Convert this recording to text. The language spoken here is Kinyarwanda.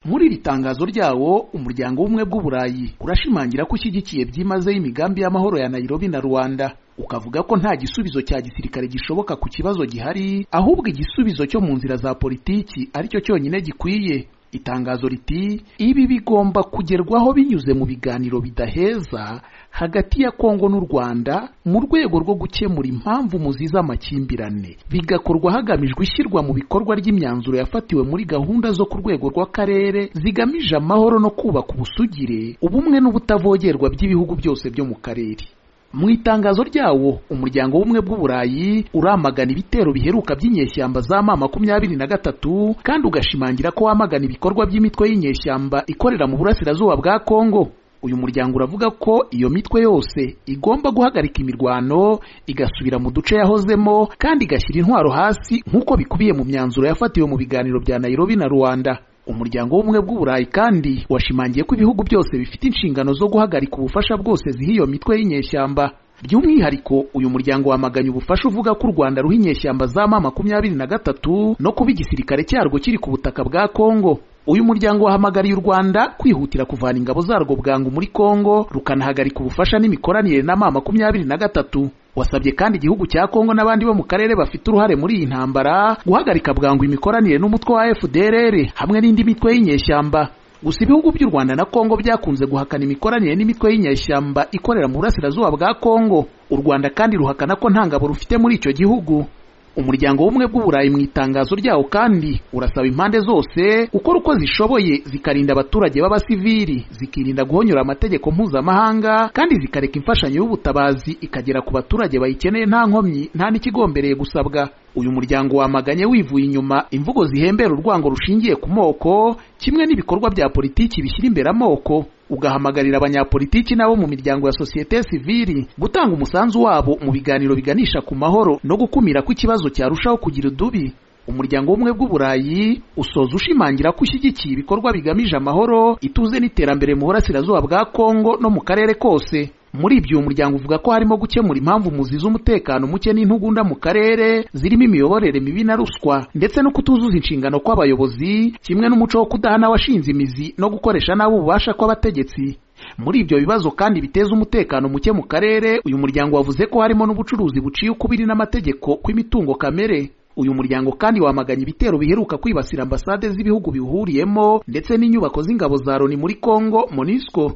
muri iri tangazo ryawo umuryango w'ubumwe bw'uburayi urashimangira ko ushyigikiye byimazeyo imigambi y'amahoro ya Nairobi na Rwanda ukavuga ko nta gisubizo cya gisirikare gishoboka ku kibazo gihari ahubwo igisubizo cyo mu nzira za politiki aricyo cyonyine gikwiye itangazo riti ibi bigomba kugerwaho binyuze mu biganiro bidaheza hagati ya kongo n'u rwanda mu rwego rwo gukemura impamvu muzi z'amakimbirane bigakorwa hagamijwe ishyirwa mu bikorwa ry'imyanzuro yafatiwe muri gahunda zo ku rwego rw'akarere zigamije amahoro no kubaka ubusugire ubumwe n'ubutavogerwa by'ibihugu byose byo mu karere mu itangazo ryawo umuryango w'ubumwe bw'uburayi uramagana ibitero biheruka by'inyeshyamba za ma makumyabiri na gatatu kandi ugashimangira ko wamagana ibikorwa by'imitwe y'inyeshyamba ikorera mu burasirazuba bwa kongo uyu muryango uravuga ko iyo mitwe yose igomba guhagarika imirwano igasubira mu duce yahozemo kandi igashyira intwaro hasi nk'uko bikubiye mu myanzuro yafatiwe mu biganiro bya Nairobi na Rwanda umuryango w'ubumwe bw'uburayi kandi washimangiye ko ibihugu byose bifite inshingano zo guhagarika ubufasha bwose ziha iyo mitwe y'inyeshyamba by'umwihariko uyu muryango wamaganye ubufasha uvuga ko u rwanda ruha inyeshyamba za ma makumyabiri na gatatu no kuba igisirikare cyarwo kiri ku butaka bwa kongo uyu muryango wahamagariye u rwanda kwihutira kuvana ingabo zarwo bwangu muri kongo rukanahagarika ubufasha n'imikoranire na ma makumyabiri na gatatu wasabye kandi igihugu cya kongo n'abandi bo mu karere bafite uruhare muri iyi ntambara guhagarika bwangu imikoranire n'umutwe wa fdrr hamwe n'indi mitwe y'inyeshyamba gusa ibihugu by'u rwanda na kongo byakunze guhakana imikoranire n'imitwe y'inyeshyamba ikorera mu burasirazuba bwa kongo u rwanda kandi ruhakana ko nta ngabo rufite muri icyo gihugu umuryango w'ubumwe bw'uburayi mu itangazo ryawo kandi urasaba impande zose gukora uko zishoboye zikarinda abaturage b'abasivili zikirinda guhonyora amategeko mpuzamahanga kandi zikareka imfashanyo y'ubutabazi ikagera ku baturage bayikeneye nta nkomyi nta n'ikigombereye gusabwa uyu muryango wamaganye wivuye inyuma imvugo zihembera urwango rushingiye ku moko kimwe n'ibikorwa bya politiki bishyira imbere amoko ugahamagarira abanyapolitiki n'abo mu miryango ya sosiyete sivili gutanga umusanzu wabo mu biganiro biganisha ku mahoro no gukumira ko ikibazo cyarushaho kugira udubi umuryango w'ubumwe bw'uburayi usoza ushimangira ko ushyigikiye ibikorwa bigamije amahoro ituze n'iterambere mu burasirazuba bwa kongo no mu karere kose muri ibyo uyu muryango uvuga ko harimo gukemura impamvu muzi z'umutekano muke n'intugunda mu karere zirimo imiyoborere mibi na ruswa ndetse no kutuzuza inshingano kw'abayobozi kimwe n'umuco wo kudahana abashinze imizi no gukoresha nabi ububasha kw'abategetsi muri ibyo bibazo kandi biteza umutekano muke mu karere uyu muryango wavuze ko harimo n'ubucuruzi buciye ukubiri n'amategeko kw'imitungo kamere uyu muryango kandi wamaganye ibitero biheruka kwibasira ambasade z'ibihugu biwuhuriyemo ndetse n'inyubako z'ingabo za loni muri kongo monisco